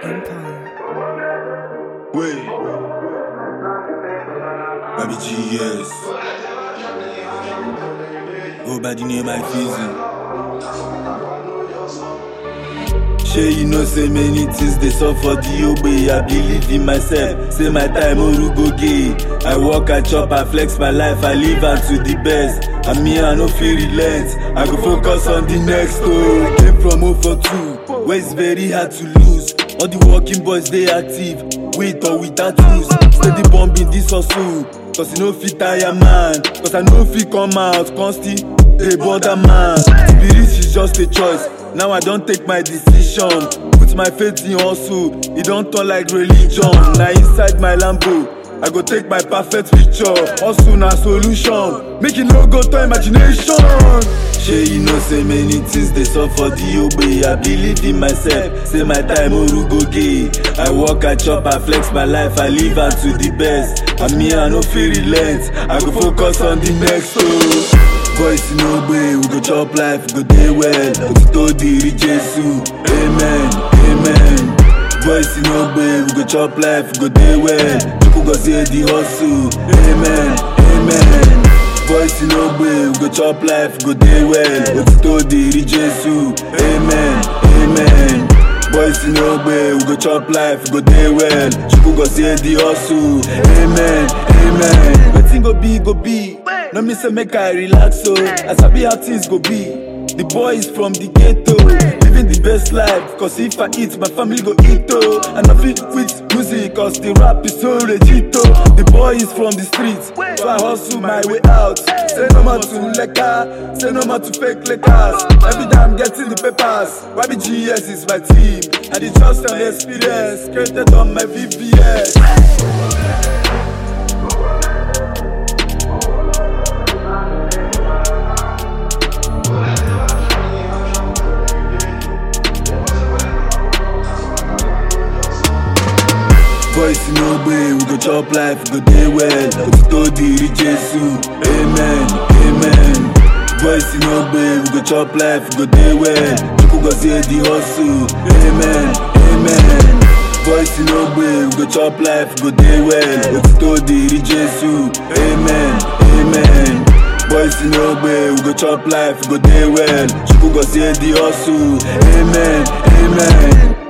Empire. Wait. Baby GS. Go by the name I Fizzy. Shey you know say many things dey sup for the ogbe I believe in myself say my time oru go gay I work I chop I flex my life I live am to the best and me I no fit relent I go focus on the next oh I came from 0 for 2 where it's very hard to lose all the working boys dey active with or without lose steady bombing this hustle cause e no fit tire man cause I no fit come out come still dey bother man to be rich is just a choice now I don take my decision put my faith in hustle e don turn like religion na inside my lambo I go take my perfect picture hustle na solution make e no go to imagination shey you know say many things dey sup for the ogbe I believe in myself say my time oru go gay I work I chop I flex my life I live am to the best and me I no fit relent I go focus on the next oh. Voice in ogbe, we go chop life, we go dey well. Otito diri Jesu, amen, amen. Voice in ogbe, we go chop life, we go dey well. Chukwu go see the hustle, amen, amen. Voice in ogbe, we go chop life, we go dey well. Otito diri Jesu, amen, amen. Boys in ogbe, we go chop life, we go dey well. Chukwu go see the hustle, amen, amen. Wetin go be, go be. No me say make I relax so I sabi how things go be The boy is from the ghetto Living the best life Cause if I eat my family go eat oh And I fit quit music cause the rap is so legit oh The boy is from the streets So I hustle my way out Say no more to lekker Say no more to fake letters Every day I'm getting the papers YBGS is my team And the trust and the experience Created on my VVS Voice in ogbe, we go chop life, we go dey well. Otito diri Jesu, amen, amen. Voice in ogbe, we go chop life, we go dey well. Chukwu go see the hustle, amen, amen. Voice in ogbe, we go chop life, we go dey well. Otito diri Jesu, amen, amen. Voice in ogbe, we go chop life, we go dey well. Chukwu go see the hustle, amen, amen.